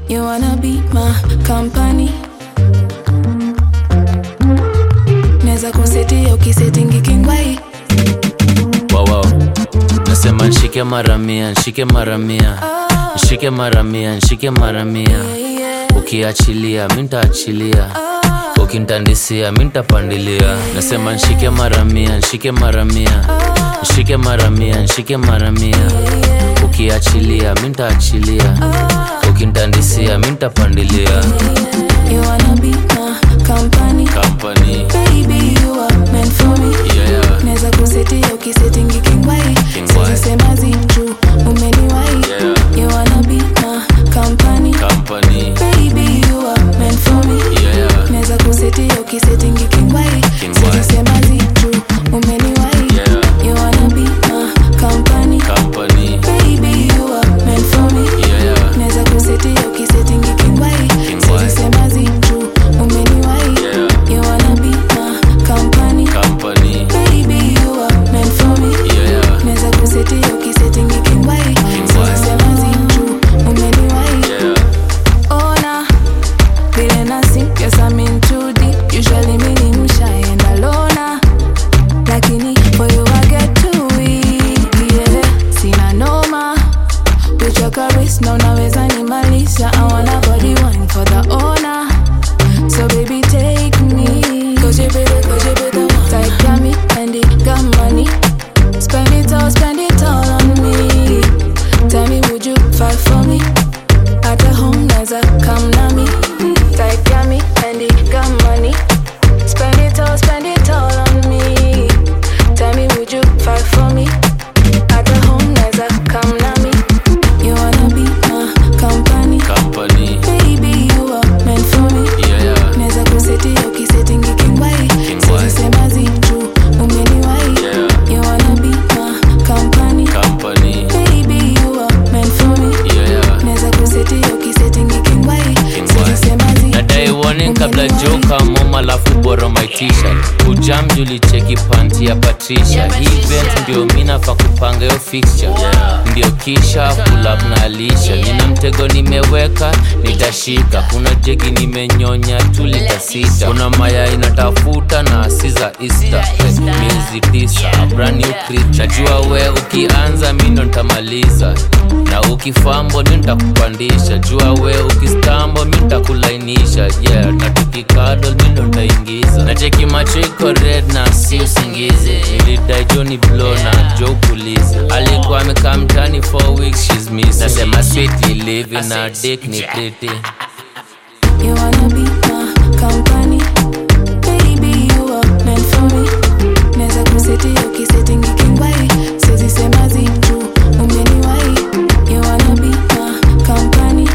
You wanna be my company Neza kusetia ukisetingi kingwai wow, wow. nasema nshike mara mia nshike mara mia nshike mara mia nshike mara mia ukiachilia mi ntaachilia ukintandisia mi ntapandilia nasema nshike mara mia nshike mara mia nshike mara mia nshike mara mia ukiachilia mi ntaachilia ukintandisia mi ntapandilia You wanna be my company company Baby you are meant for me yeah. Neza kusetia ukisetingi kingwai Kingwai. Sisemazi juu umeniwai Yeah. You wanna be my company company Baby you are meant for me yeah. Neza kusetia ukisetingi kingwai Kingwai. Sisemazi juu umeniwai Yeah. You wanna be my company company Baby you are meant for me yeah. Neza kusetia ukisetingi kingwai Kingwai. Sisemazi juu umeniwai Yeah. You wanna be my company company Baby you are meant for me yeah. Neza kusetia ukisetingi kingwai Sisemazi juu umeniwai yeah. ona vile nasi yes I'm in too deep usually mini mshaenda lona lakini for you I get too weak yeah sina noma with your caress na unaweza nimalisha I wanna body wine for the owner so baby take me cause you better cause you better tight got me and it got money spend it all spend it all on me tell me would you fight for me at the home naza come na me Tight got me and it got money Spend it all, spend it all on me Tell me would you fight for me At the home naza come na me You wanna be my company company Baby you are meant for me yeah. Neza kusetia ukisetingi kingwai Kingwai. Sisemazi juu umeniwai Yeah. You wanna be my company company Baby you are meant for me yeah. Neza kusetia ukisetingi kingwai Kingwai. Sisemazi nadai warning kabla joka moma alafu boro my t-shirt kujam julicheki panti ya patricia hii event ndio minafa kupanga yo fixture ndio kisha pulap na alisha nina mtego nimeweka nitashika kuna jegi nimenyonya tu lita sita kuna maya inatafuta na asiza easter miezi tisa brand new creature najua we ukianza mindo ntamaliza na ukifambo mi ntakupandisha jua we ukistambo mi ntakulainisha yeah. na tukikadol mi ndo ntaingiza na cheki macho iko red na si usingizi nilidai joni blo na jo pulizi alikuwa amekaa mtani for weeks she's missing nasema sweet living na dick ni pretty You wanna be my company Baby you are meant for me Neza kusetia ukisetingi kingwai Sezi semazi juu umeniwai You wanna be my company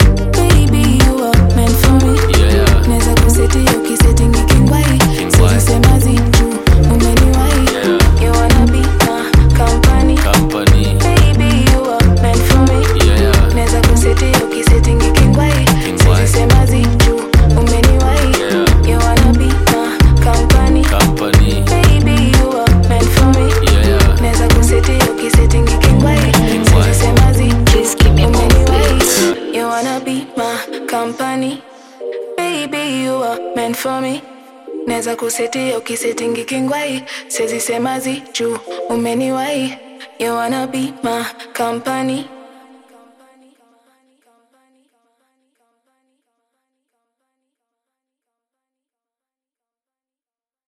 Baby you are meant for me yeah. Neza kusetia ukisetingi kingwai Kingwai. Sezi semazi juu umeniwai Yeah. You wanna be my company company Baby you are meant for me yeah. Neza kusetia ukisetingi kingwai Kingwai. Sisemazi juu umeniwai Yeah. You wanna be my company company Baby you are meant for me yeah. Neza kusetia ukisetingi kingwai Kingwai. Sisemazi umeniwai You wanna be my company Baby you are meant for me Neza kusetia ukisetingi kingwai Sezi semazi juu umeniwai You wanna be my company